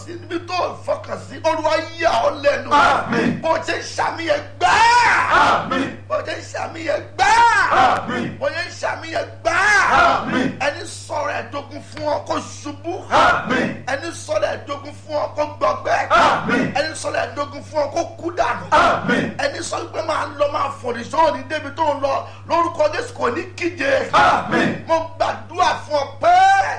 sí níbi tó fọkàn sí olúwa yà ọ́ lẹ́nu Àmín. bó ṣe ń ṣàmìyẹ gbáà Àmín. bó ṣe ń ṣàmìyẹ gbáà Àmín. bó ṣe ń ṣàmìyẹ gbáà Àmín. ẹni sọ̀rọ̀ ẹ̀dógún fún ọ kó ṣubú Àmín. ẹni sọ̀rọ̀ ẹ̀dógún fún ọ kó gbọgbẹ́ Àmín. ẹni sọ̀rọ̀ ẹ̀dógún fún ọ kó kú dànù Àmín. ẹni sọ pé máa lọ máa fòrì sọ́ọ̀ ní débi tó ń lọ lórúkọ jésù kò ní kíje Àmín. mo gbàdúrà fún ọ pé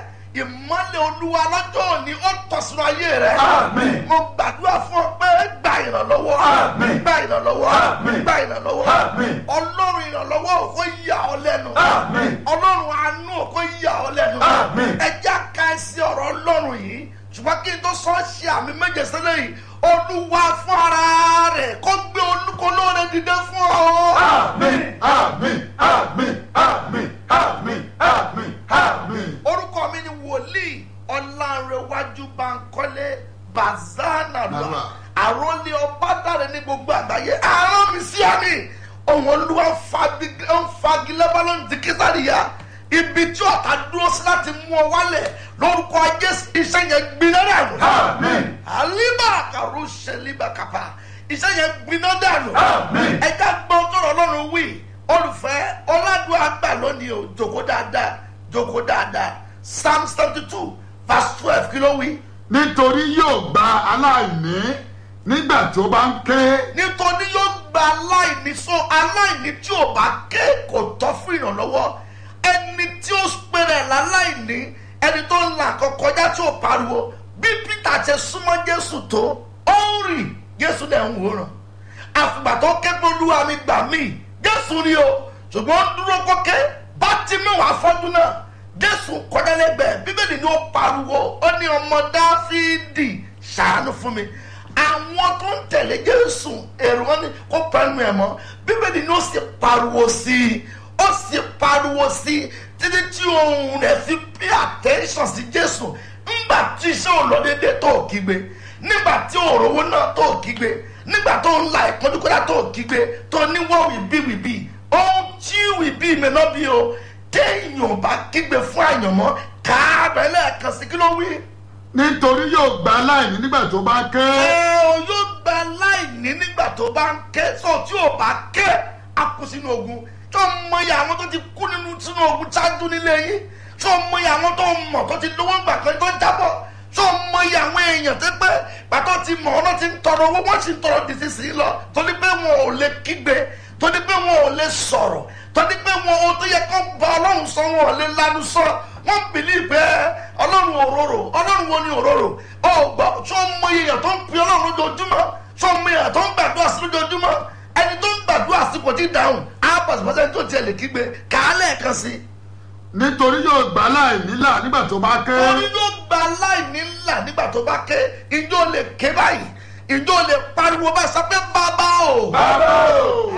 ìmọ́lẹ̀ olúwa lọ́jọ́ òní ó tọ̀ sínú ayé rẹ Àmín. mo gbàdúrà fún ọ pé gba ìrànlọ́wọ́ Àmín. gba ìrànlọ́wọ́ Àmín. gba ìrànlọ́wọ́ Àmín. ọlọ́run ìrànlọ́wọ́ kó yà ọ́ lẹ́nu Àmín. ọlọ́run àánú kó yà ọ́ lẹ́nu Àmín. ẹ jẹ́ ká ẹ sí ọ̀rọ̀ ọlọ́run yìí ṣùgbọ́n kí n tó sọ ṣe àmì méje sílẹ̀ yìí olúwa fún ara rẹ̀ kó gbé olúkọlọ́rẹ̀ dìde fún ọ. Àmín. Àmín. Àmín. Àmín. Àmín. Àmín. Àmín. orúkọ mi ni wòlíì ọlárẹwájú bankole bazana lọ Bàbá. àròlé ọbádàrẹ ní gbogbo àgbáyé àárọ̀ mi sí àmì ohun olúwa ń fagi- ń fagilé balọ̀ ní kíkàríyà ibi tí ọ̀tá dúró sí láti mú ọ wálẹ̀ lórúkọ jésù iṣẹ́ yẹn gbiná dànù Àmín. àlíbà kàrú ṣẹlíbà kàpà iṣẹ́ yẹn gbiná dànù Àmín. ẹja gbọ́ tọrọ ọlọ́run wí olùfẹ́ ọládùn àgbà lónìí o jòkó dáadáa jòkó dáadáa psalm seventy two verse twelve kí ló wí. Nítorí yóò gba aláìní nígbà tó bá ń ké. nítorí yóò gba aláìní so aláìní tí ò bá ké kò tọ́ fún ìrànlọ́wọ́ ẹni tí ó pèrè láláìní ẹni tó ń là kọ́ kọjá tí ò pariwo bí peter ṣe súnmọ́ jésù tó ó ń rìn jésù dẹ̀ ń wòran àfìgbà tó ké pé olúwa mi gbà mí jésù rí o ṣùgbọ́n ó dúró kókè bá ti mẹ́wàá fọ́jú náà jésù kọjá lẹ́gbẹ̀ẹ́ bíbélì ni ó pariwo ó ní ọmọ dáfídì ṣàánú fún mi àwọn tó ń tẹ̀lé jésù èrò wọn ni kó pẹ́ẹ́nu ẹ̀ mọ́ bíbélì ni ó sì pariwo sí i ó sì pariwo sí i títí tí ohun rẹ̀ fi pay attention sí jésù ńgbà tí iṣẹ́ ò lọ déédéé tó ò kígbe nígbà tí òrówó náà tó ò kígbe nígbà tó ń la ìpọ́njú kọ́dá tó ò kígbe tó ní wọ́n wìbí wìbí ohun tí wìbí mi náà bí o téèyàn bá kígbe fún àyànmọ́ káàbẹ̀ lẹ́ẹ̀kan sí kí ló wí Nítorí yóò gba aláìní nígbà tó bá ké. ẹ o yóò gba láìní nígbà tó bá ń ké sọ tí ò bá ké a kú sínú ogun tó mọyì àwọn tó ti kú nínú sínú ogun ṣáájú nílé yín tó mọyì àwọn tó mọ̀ tó ti lówó gbà kan tó jábọ̀ tó mọyì àwọn èèyàn tó pé pàtó ti mọ̀ ọ́nà ti ń tọrọ owó wọ́n sì ń tọrọ dìsí sí lọ torí pé wọn ò lè kígbe torí pé wọn ò lè sọ̀rọ̀ torí pé wọn ò tó yẹ kó bá ọlọ́run sọ wọn ò lè lanu sọ wọ́n bìlí pé ọlọ́run òróró ọlọ́run wo ni òróró ọgbà tó ń mọ èèyàn tó ń pin ọlọ́run lójoojúmọ́ tó ń mọ èèyàn tó ń gbàdúrà sí lójoojúmọ́ ẹni tó ń gbàdúrà sí kò tí ì dáhùn á pàṣípàṣẹ tó tiẹ̀ lè kígbe kàálẹ̀ kan sí. Nítorí yóò gba aláìní là nígbà tó bá ké. orí yóò gba aláìní ńlá nígbà tó bá ké ìjọ lè ké báyìí ìjọ lè pariwo bá sọ pé bàbá o. Bàbá o.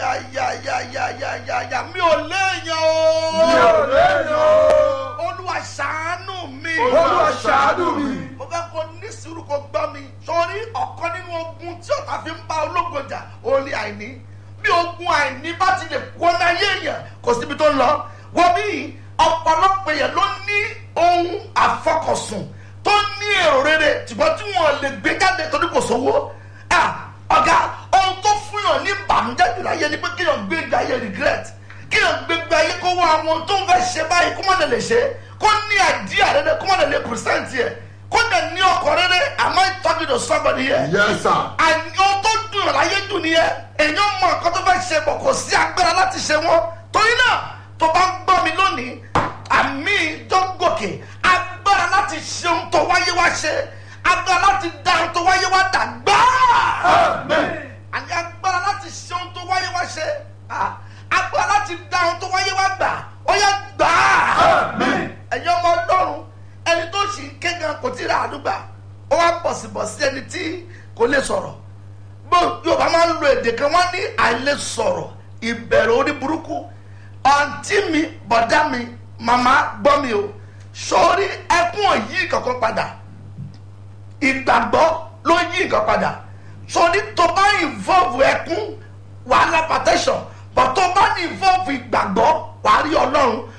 ayayayayayaya mi ò léèyàn o. Mi ò léèyàn o. olúwa ṣàánú mi. Olúwa ṣàánú mi. mo fẹ́ kó ní sùúrù kó gbọ́ mi sórí ọ̀kan nínú ogun tí ọ̀tá fi ń bá ológun jà ó ní àìní bí ogun àìní bá ti lè kó ní ayé èèyàn kò síbi tó ń lọ wọ́n bí ọ̀pọ̀lọpọ̀ èèyàn ló ní ohun àfọkànsùn tó ní èrò rere ṣùgbọ́n tí wọ́n lè gbé jáde torí kò sówó Ah, ọ̀gá ohun tó fún yàn ní ìbànújẹ́ jù láyé ni pé kí yàn gbé ìgbé ayé regret kí yàn gbé ìgbé ayé kó wá àwọn tó ń fẹ́ ṣe báyìí kó má lè lè ṣe kó ní àdíyà rere kó má lè lè present yẹ kó dẹ̀ ní ọkọ̀ rere am I talking to somebody here Yes sir. àní ohun tó dùn yàn láyé dùn nìyẹn èèyàn mọ nǹkan tó fẹ́ ṣe bọ̀ kò sí agbára láti ṣe wọ́n torí náà tó bá ń gbọ́ mi lónìí àmì tó ń gòkè agbára láti ṣe ohun tó wáyé wá ṣe agbára láti dá ohun tó wáyé wá dà gbáà Amen. àní agbára láti ṣe ohun tó wáyé wá ṣe ah, agbára láti dá ohun tó wáyé wá gbà ó yẹ gbà á Amen. ẹ̀yin ọmọ ọlọ́run ẹni tó sì ń ké gan kò tí ì ra àdúgbà ó wá bọ̀sibọ̀sí ẹni tí kò lè sọ̀rọ̀ bó yorùbá máa ń lo èdè kan wọ́n ní àìlè sọ̀rọ̀ ìbẹ̀rù orí burúkú àǹtí mi bọ̀dá mi màmá gbọ́ mi o sórí ẹkún òyì kankan padà ìgbàgbọ́ ló yí nǹkan padà sórí tó bá involve ẹkún wàhálà protection but tó bá ní involve ìgbàgbọ́ wàá rí ọlọ́run